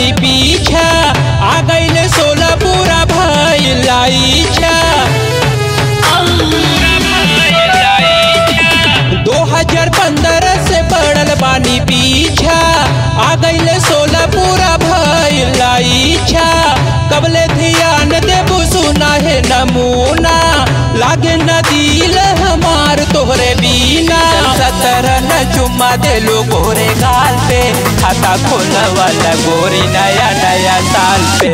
बानी पीछा आ गईले सोलह पूरा भइल इच्छा दो हजार पंद्रह से पड़ल बानी पीछा आ गईले सोलह पूरा भइल इच्छा कबले ध्यान देबू सुना है नमूना लागे न दिल हमार तोहरे बीना सतर न चुम्मा दे लो गोरे गाल पे खाता खोला वाला गोरी नया नया साल पे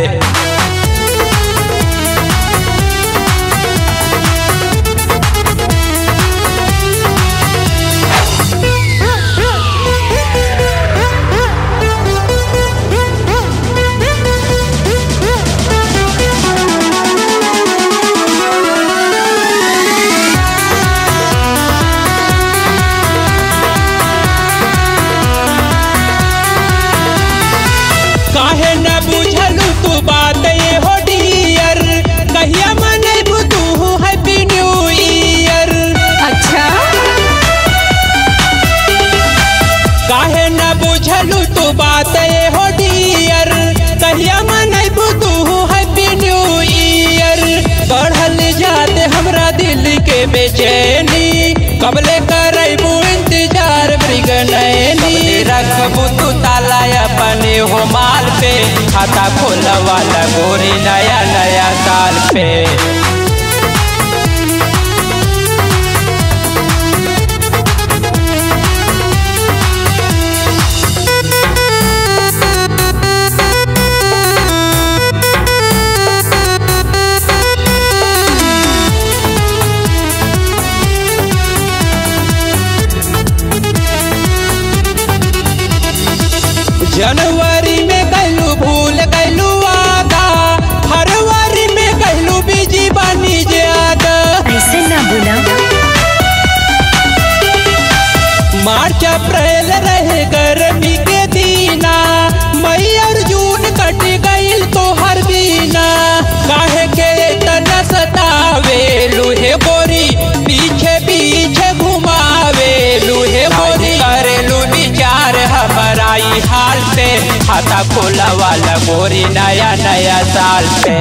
काहे न बुझलू तू बात ये हो डियर कहिया मनैबू तू हैप्पी न्यू ईयर अच्छा काहे न बुझलू तू बात ये हो डियर कहिया मनैबू तू हैप्पी न्यू ईयर बढ़ल जाते हमरा दिल के बेचैनी कबले करैबू इंतजार मृग नैनी रखबू तू ताला अपने हो माल पे खाता खोला वाला गोरी नया नया साल पे जनवरी में गैलू भूल गैलू आदा फरवरी में गैलू बिजी बनी ज्यादा ऐसे ना बोला मार्च अप्रैल रहे गर्मी के दीना मई और जून कट गईल तो हर दीना काहे के इतना सतावेलू हे गोरी पीछे पीछे घुमावेलू हे गोरी करेलू विचार हमारा ई हाल पे खाता खोला वाला गोरी नया नया साल पे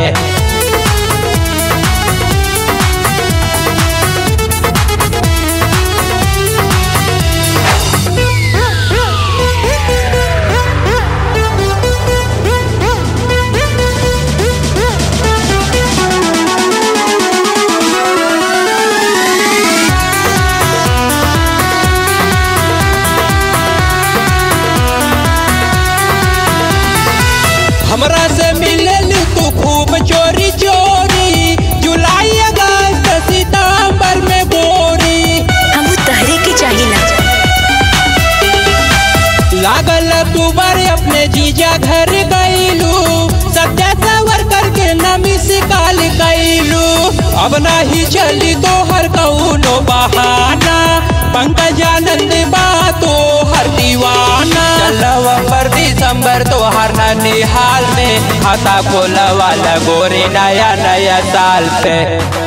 हमरा से मिलल तू खूब चोरी चोरी जुलाई अगस्त सितंबर में गोरी हम तहरे के चाहिला लागल तू बार अपने जीजा घर गईलू सत्या सवर करके नमी काल गईलू अब नाही चली तो हर कौनो बहाना पंकज आनंद बा तो हर दीवाना नवंबर दिसंबर तो हर निहाल में खाता खोला वाला गोरी नया नया साल पे